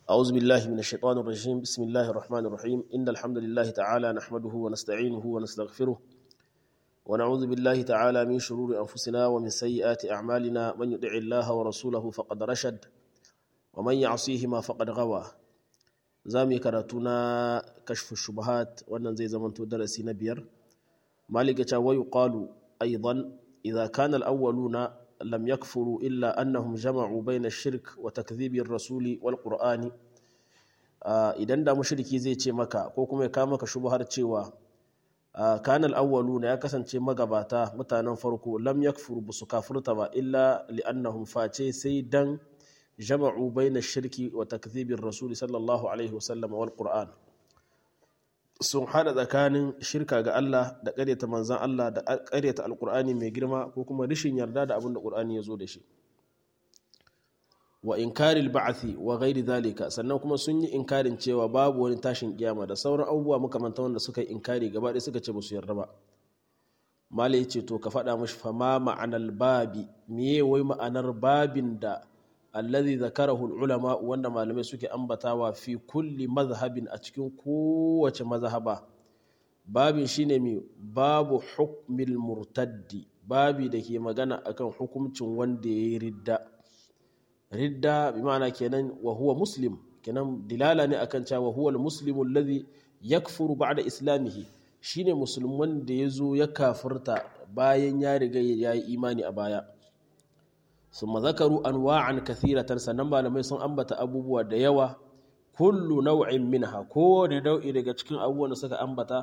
أعوذ بالله من الشيطان الرجيم بسم الله الرحمن الرحيم إن الحمد لله تعالى نحمده ونستعينه ونستغفره ونعوذ بالله تعالى من شرور أنفسنا ومن سيئات أعمالنا من يطع الله ورسوله فقد رشد ومن يعصيهما فقد غوى زامي كراتنا كشف الشبهات وأن زي زمن درسي نبير مالك ويقال أيضا إذا كان الأولون لم يكفروا إلا أنهم جمعوا بين الشرك وتكذيب الرسول والقرآن idan da mushriki zai ce maka ko kuma ya kama maka shubhar cewa kanal awwaluna ya kasance magabata mutanen farko lam yakfuru busu kafurta ba illa li'annahum face sai dan jama'u baina shirki wa takdhibir rasul sallallahu alaihi wasallam wal qur'an sun hada tsakanin shirka ga Allah da ƙaryata manzan Allah da ƙaryata alƙur'ani mai girma ko kuma rishin yarda da abin da ƙur'ani ya zo da shi wa inkaril ba'athi wa ghairi zalika sannan kuma sun yi inkarin cewa babu wani tashin kiyama da sauran abubuwa makamantan wanda suka yi inkari gaba ɗaya suka ce ba su yarda ba malai ce to ka faɗa mashi fama ma'anar babi meye wai ma'anar babin da allazi zakarahu ulama wanda malamai suke ambatawa fi kulli mazhabin a cikin kowace mazhaba babin shine mai babu hukmil murtaddi babi da ke magana akan hukuncin wanda ya yi ridda ridda bi ma'ana kenan wa huwa muslim kenan dilala ne akan cewa huwa al-muslimu alladhi yakfuru ba'da islamihi shine musulman da ya zo ya kafirta bayan ya riga ya yi imani a baya ثم ذكروا انواعا كثيره sannan malamai sun ambata abubuwa da yawa kullu nau'in minha ko da nau'i daga cikin abubuwan da suka ambata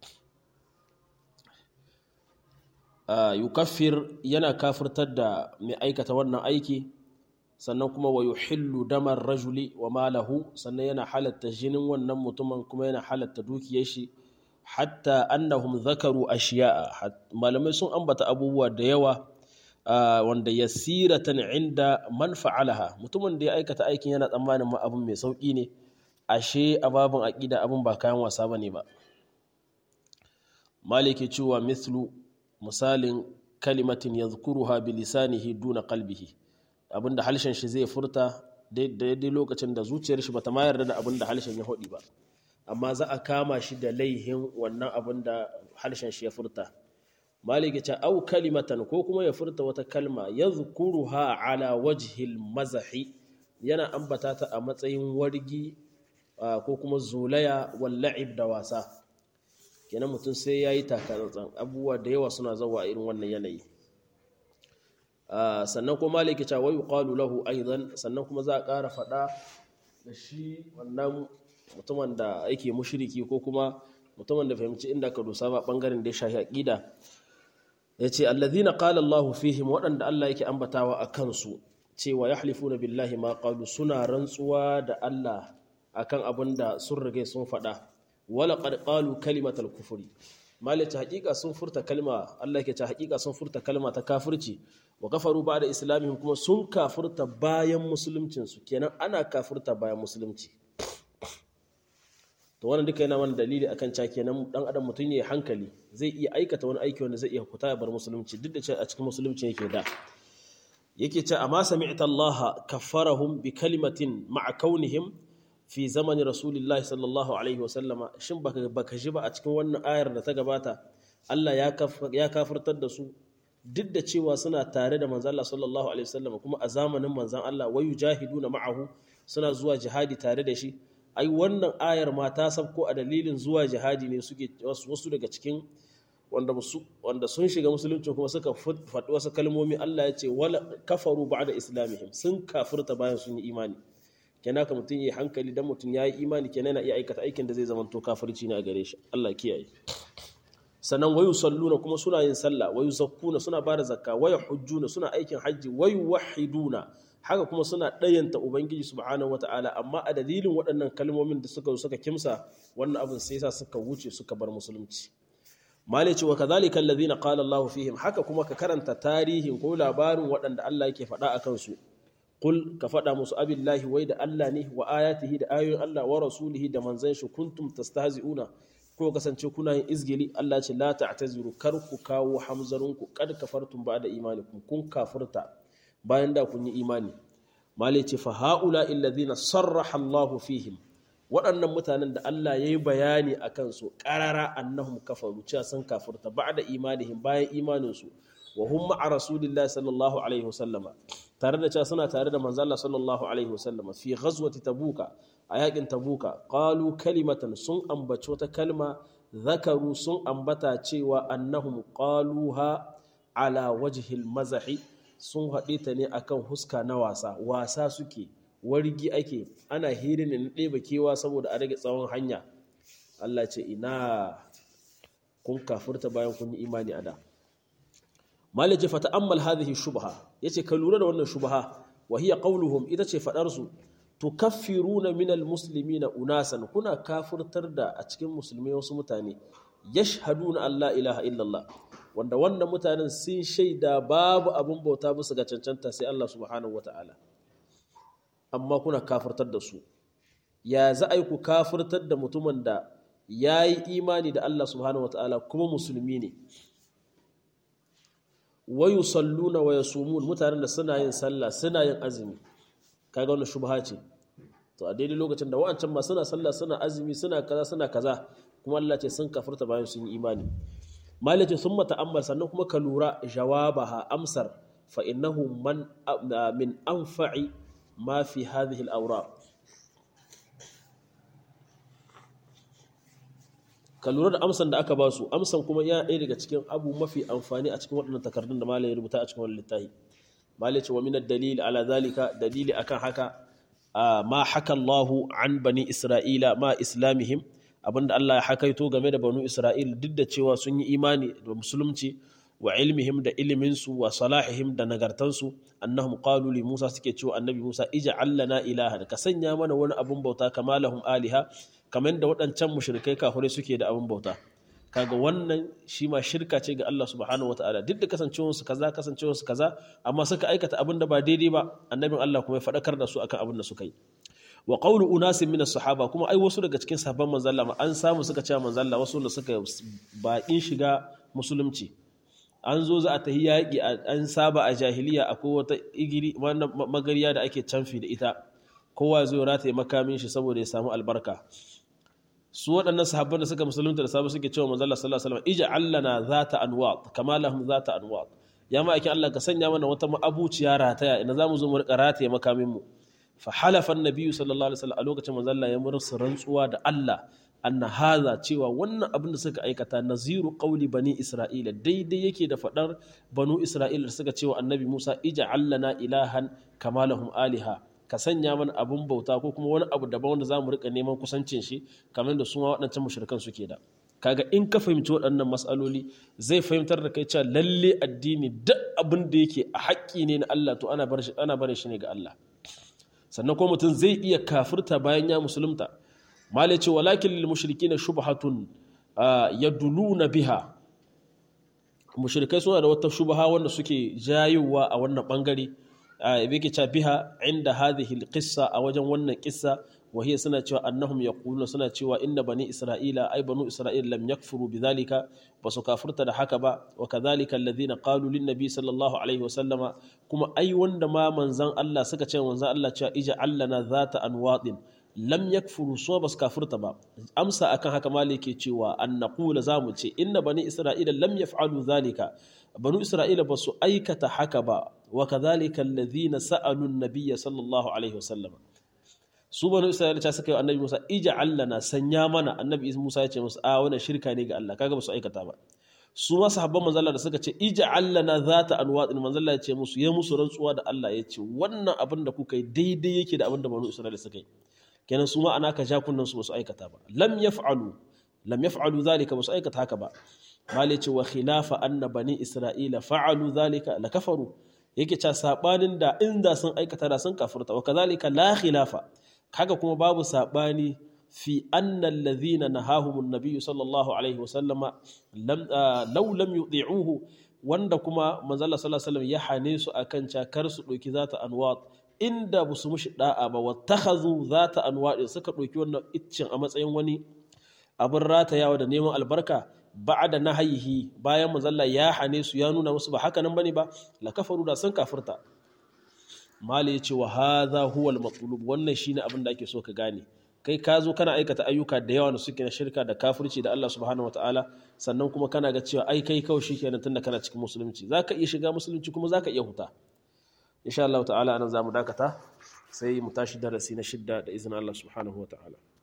yukaffir yana kafirtar da mai aikata wannan aiki sannan kuma wa yuhillu damar rajuli wa malahu sannan yana halatta jinin wannan mutumin kuma yana halatta dukiyar shi hatta annahum zakaru ashiya'a malamai sun ambata abubuwa da yawa Uh, wanda ya siratan inda man fa'alaha mutumin da ya aikata aikin yana tsammanin ma abin mai sauƙi ne ashe a babin aƙida abin ba kayan wasa ba ne ba maliki cewa mithlu misalin kalimatin ya zukuruha bilisanihi duna kalbihi abinda halshen shi zai furta daidai lokacin da zuciyar shi bata ma yarda da abin da halshen ya haɗi ba amma za a kama shi da laihin wannan abin da halshen shi ya furta maliki ce au kalimatan ko kuma ya furta wata kalma ya zukuruha ala wajhil mazahi yana ambata ta a matsayin wargi ko kuma zulaya walla'ib da wasa kenan mutum sai ya yi takatsantsan abubuwa da yawa suna zawa a irin wannan yanayi sannan kuma maliki ce wa yuqalu lahu aidan sannan kuma za a ƙara faɗa da shi wannan mutumin da yake mushriki ko kuma mutumin da fahimci inda ka dosa ba bangaren da ya shahi aqida ya ce allazina qala Allahu fihim waɗanda Allah yake ambatawa a kansu cewa yahlifuna billahi ma qalu suna rantsuwa da Allah akan abin da sun rige sun faɗa wala qad qalu kalimatal kufri malaka haƙiƙa sun furta kalma Allah yake ce haƙiƙa sun furta kalma ta kafirci wa kafaru ba'da islamihim kuma sun kafirta bayan musuluncin su kenan ana kafirta bayan musulunci to wannan duka yana mana dalili akan cewa kenan dan adam mutum yayi hankali zai iya aikata wani aiki wanda zai iya fita ya bar musulunci duk da cewa a cikin musulunci yake da yake cewa amma sami'ta Allah kaffarahum bi kalimatin ma'a kaunihim fi zamani rasulillahi sallallahu alaihi wa sallama shin baka baka ji ba a cikin wannan ayar da ta gabata Allah ya ya kafirtar da su duk da cewa suna tare da manzon Allah sallallahu alaihi wa sallama kuma a zamanin manzon Allah wayu jahiduna ma'ahu suna zuwa jihadi tare da shi ai wannan ayar ma ta sabko a dalilin zuwa jihadi ne suke wasu daga cikin wanda wanda sun shiga musulunci kuma suka faɗi wasu kalmomi Allah ya ce wala kafaru ba'da islamihim sun kafirta bayan sun yi imani kenan ka mutum yi hankali dan mutum ya yi imani kenan yana iya aikata aikin da zai zama to kafirci ne a gare shi Allah kiyaye sannan wayu salluna kuma suna yin sallah wayu zakkuna suna bada zakka wayu hujjuna suna aikin hajji wayu wahiduna haka kuma suna ɗayanta ubangiji subhanahu wata'ala amma a dalilin waɗannan kalmomin da suka suka kimsa wannan abin sai sa suka wuce suka bar musulunci mali ce wa kadhalika alladhina qala Allah fihim haka kuma ka karanta tarihin ko labarin waɗanda Allah yake faɗa a kansu qul ka faɗa musu abillahi wai da Allah ne wa ayatihi da ayoyin Allah wa rasulihi da manzon shi kuntum tastahzi'una ko kasance kuna yin izgili Allah ce la ta'taziru kar ku kawo hamzarunku kad kafartum ba'da imanikum kun kafirta bayan da kun yi imani malai ce fa haula alladhina sarraha Allah fihim waɗannan mutanen da Allah ya yi bayani a kansu ƙarara annahum kafaru cewa sun kafurta ba'da imanihim bayan imaninsu wa hum ma'a rasulillahi sallallahu alaihi wasallama tare da cewa suna tare da manzo Allah sallallahu alaihi wasallama fi ghazwati tabuka a yakin tabuka qalu kalimatan sun ambaci wata kalma zakaru sun ambata cewa annahum qaluha ala wajhil mazahi sun haɗe ta ne akan huska na wasa wasa suke wargi ake ana hirin na ɗeba kewa saboda a rage tsawon hanya Allah ce ina kun kafurta bayan kun yi imani a da malaji fata ammal hadhihi shubha yace ka lura da wannan shubha wa hiya qawluhum ita ce fadar su tukaffiruna minal muslimina unasan kuna kafurtar da a cikin musulmai wasu mutane yashhaduna Allah ilaha illallah wanda wannan mutanen sun shaida babu abin bauta bisa ga cancanta sai Allah subhanahu wataala amma kuna kafirtar da su ya za a yi ku kafirtar da mutumin da ya yi imani da Allah subhanahu wa ta'ala kuma musulmi ne wayu salluna wa yasumun mutanen da suna yin sallah suna yin azumi kaga wannan shubha ce to a daidai lokacin da wa'ancan ma suna sallah suna azumi suna kaza suna kaza kuma Allah ce sun kafirta bayan sun yi imani malace sun mata'ammal sannan kuma ka lura jawabaha amsar fa innahu man min anfa'i ما في هذه الأوراق ka lura da amsan da aka ba su amsan kuma ya ɗaya daga cikin abu mafi amfani a cikin waɗannan takardun da malai ya rubuta a cikin wani littafi malai ce wa min dalili ala zalika dalili akan haka ma haka Allahu an bani Isra'ila ma islamihim abinda Allah ya hakaito game da banu Isra'il duk da cewa sun yi imani da musulunci wa ilmihim da iliminsu wa salahihim da nagartansu annahum qalu li Musa suke cewa annabi Musa ij'al lana ilahan ka sanya mana wani abun bauta kama lahum aliha kamar da waɗancan mushrikai kafirai suke da abun bauta kaga wannan shi ma shirka ce ga Allah subhanahu wataala duk da kasancewar su kaza kasancewar su kaza amma suka aikata abin da ba daidai ba annabin Allah kuma ya faɗakar da su akan abin da suka yi wa qawlu unasin min sahaba kuma ai wasu daga cikin sahabban manzon Allah an samu suka ce manzon Allah wasu da suka baƙin shiga musulunci an zo za a tahi yaƙi an saba a jahiliya akwai wata igiri magariya da ake canfi da ita kowa zai rataye makamin shi saboda ya samu albarka su waɗannan sahabban da suka musulunta da sabu suke cewa manzala sallallahu alaihi wasallam ija allana zata anwat kama lahum zata anwat ya ma aikin Allah ka sanya mana wata abuciya rataya ina zamu zo mu rika rataye makamin mu fa halafa annabiyyu sallallahu alaihi wasallam a lokacin manzala ya mursu rantsuwa da Allah anna haza cewa wannan abin da suka aikata naziru qauli bani isra'ila daidai yake da fadar banu isra'ila da suka cewa annabi Musa ija allana ilahan kama lahum aliha ka sanya mana abun bauta ko kuma wani abu daban wanda zamu rika neman kusancin shi kamar da su ma waɗancan mushrikan suke da kaga in ka fahimci waɗannan matsaloli zai fahimtar da kai cewa lalle addini duk abin da yake a haƙƙi ne na Allah to ana bar shi ana bar shi ne ga Allah sannan ko mutum zai iya kafirta bayan ya musulunta malai ce walakin lil mushrikina shubhatun yaduluna biha mushrikai suna da wata shubha wanda suke jayowa a wannan bangare yake cewa biha inda hadhihi alqissa a wajen wannan kissa wa hiya suna cewa annahum yaquluna suna cewa inna bani isra'ila ay banu isra'ila lam yakfuru bidhalika basu kafirta da haka ba wa kadhalika alladhina qalu lin nabi sallallahu alaihi wa sallama kuma ai wanda ma manzan Allah suka ce manzan Allah cewa ija allana zata anwadin lam yakfuru so bas kafirta ba amsa akan haka malike cewa an naqula zamu ce inna bani isra'ila lam yaf'alu dhalika banu isra'ila ba su aikata haka ba wa kadhalika alladhina sa'alu an-nabiyya sallallahu alaihi wasallam su banu isra'ila ta suka yi annabi Musa ij'al lana sanya mana annabi Musa ya ce musu a wannan shirka ne ga Allah kaga ba su aikata ba su ma sahabban manzo Allah da suka ce ij'al lana zata anwadin manzo Allah ya ce musu ya musu rantsuwa da Allah ya ce wannan abin da kuka yi daidai yake da abin da banu isra'ila suka yi kenan su ma ana ka ja kunnan su ba su aikata ba lam yaf'alu lam yaf'alu zalika ba su aikata haka ba mali ce wa khilafa anna bani isra'ila fa'alu zalika la kafaru yake ca sabanin da inda sun aikata da sun kafirta wa kazalika la khilafa kaga kuma babu sabani fi anna alladhina nahahum an-nabiy sallallahu alaihi wa sallama lam law lam yuti'uhu wanda kuma manzo Allah sallallahu alaihi wasallam ya hane su akan ca kar su doki zata anwat inda ba su mushi da'a ba wattakhazu zata anwaɗi suka ɗauki wannan iccin a matsayin wani abin ratayawa da neman albarka ba'da nahayihi bayan manzalla ya hane su ya nuna musu ba haka nan bane ba la kafaru da sun kafirta mali ya ce wa hadha huwa al-matlub wannan shine abin da ake so ka gane kai ka zo kana aikata ayyuka da yawa da suke na shirka da kafirci da Allah subhanahu wataala sannan kuma kana ga cewa ai kai kawai shikenan tunda kana cikin musulunci zaka iya shiga musulunci kuma zaka iya huta insha Allah ta'ala anan zamu dakata sai mu tashi darasi na shidda da izinin Allah subhanahu wataala